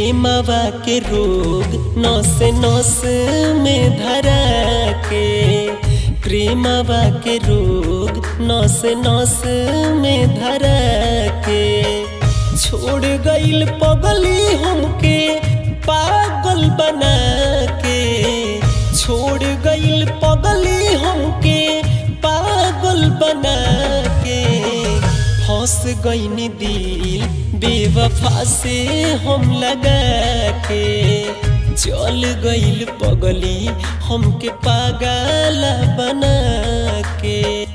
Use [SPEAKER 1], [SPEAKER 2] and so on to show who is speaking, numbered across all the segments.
[SPEAKER 1] प्रेमवा के रोग नस नस में धरा के प्रेमवा के रोग नस नस में धरा के छोड़ गईल पगली हमके पागल बना के छोड़ गईल पगली हमके पागल बना के फंस गईनी दिल बेवफा से हम लगा के चल गईल पगली हमके पागल बना के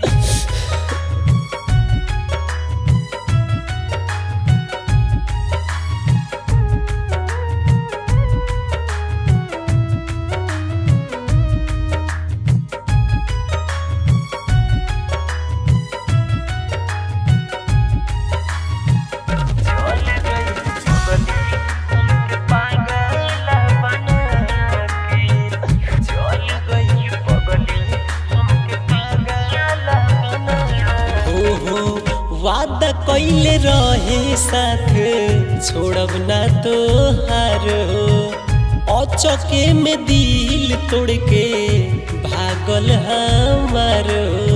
[SPEAKER 1] हो हो वादा कैले रहे साथ छोड़ब ना तो हार अचके में दिल तोड़ के भागल हमार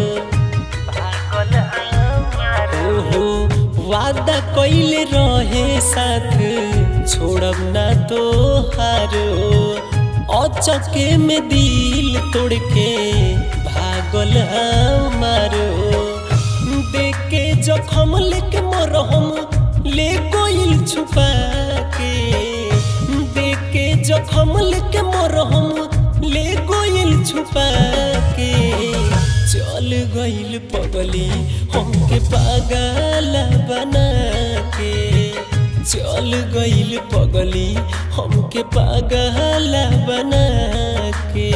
[SPEAKER 1] हो हो वादा कैले रहे साथ छोड़ब ना तो हार अचके में दिल तोड़ के भागल हमार देख के जखम लेके मरहम ले गोइल छुपा के देख के जखम लेके मरहम ले गोइल छुपा के चल गइल पगली हमके पागल बना के चल गइल पगली हमके पागल बना के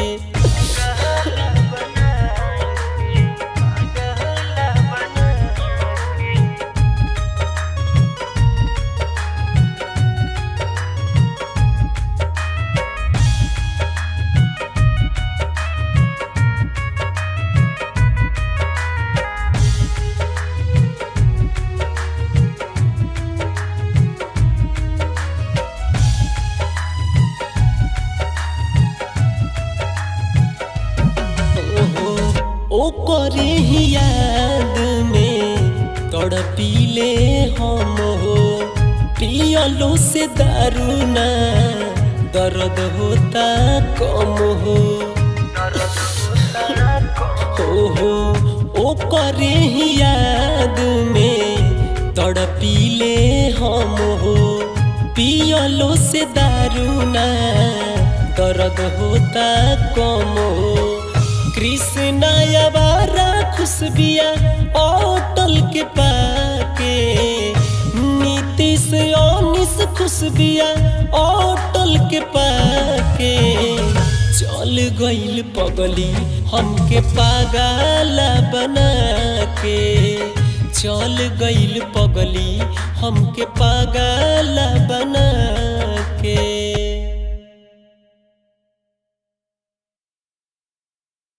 [SPEAKER 1] ओहो ओ करे ही याद में तड़पीले हम हो पियलो से दारू ना दर्द होता कम हो ओहो ओ करे ही याद में तड़पीले हम हो पियलो से दारू ना दर्द होता कम हो कृष्णा अवारा खुशबिया अटल के पाके नीतीश अनिस खुशबिया अटल के पाके चल गइल पगली हमके पागल बना के चल गइल पगली हमके पागल